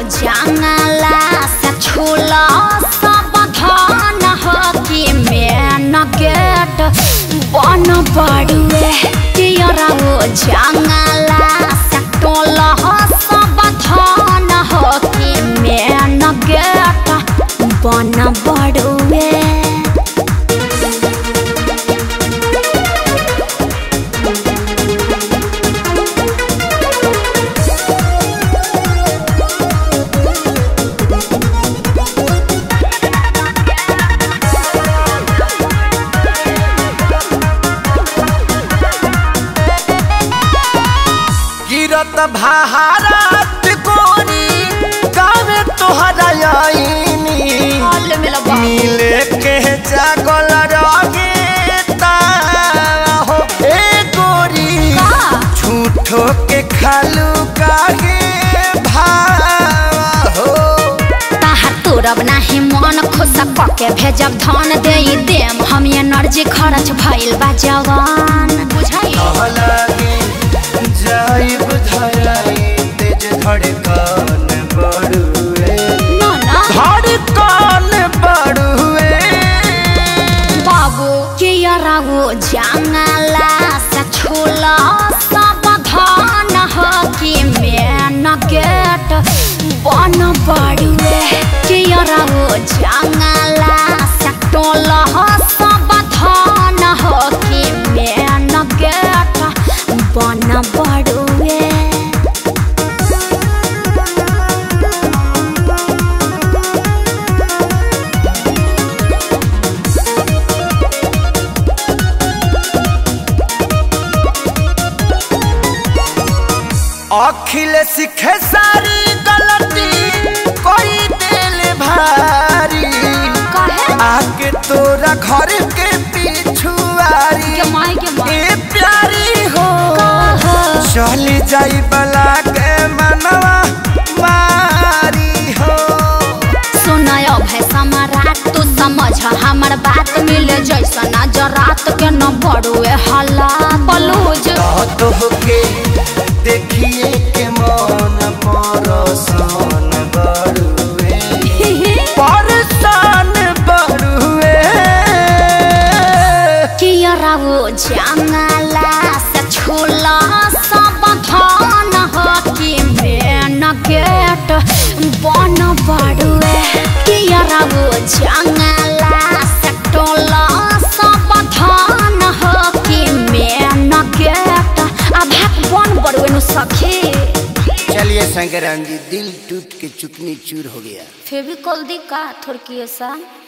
जंगला से छूला सब धन हो कि मेन गेट बन बड़ुए कियरा वो जंगला से टोला सब धन हो कि मेन गेट बन बड़ुए गिरत भारत कोरी गावे तोहरा आईनी हॉल में लबा मिले के जागल रगे हो ए गोरी झूठो के खालू काहे भाव हो ताहा तोरब नाही मन खुश पके भेजब धन दे देम हम एनर्जी खर्च भइल बा जवान बुझाई लगे जाइब धराई तेज धड़कन बढ़ुए ना ना धड़कन बढ़ुए बाबू के यरागो जंगला से छूला सब धन हो कि मेन गेट बन बड़ुए के यरागो जंगला से टोला सब धन हो कि मेन गेट बन बड़ुए अखिल सीखे सारी गलती कोई दिल भारी काहे आके तोरा घर के पिछुआरी के माई के माई ए प्यारी हो काहे चली जाई बला के मनवा मारी हो सुनाय भाई सम्राट तू समझ हमर बात मिले जैसा नजरात के न बड़ुए हला बलूज तो के देखिए के मन परसान बड़ुए परसान बड़ुए कियरा वो जंगला से छूला सब धन हो कि मेन गेट बन बड़ुए कियरा वो जंगला से टोला सब धन हो कि मेन गेट अभाक बन बड़ुए नु सखी चलिए शंकराम जी दिल टूट के चुकनी चूर हो गया फेविकॉल दी का थोड़की ऐसा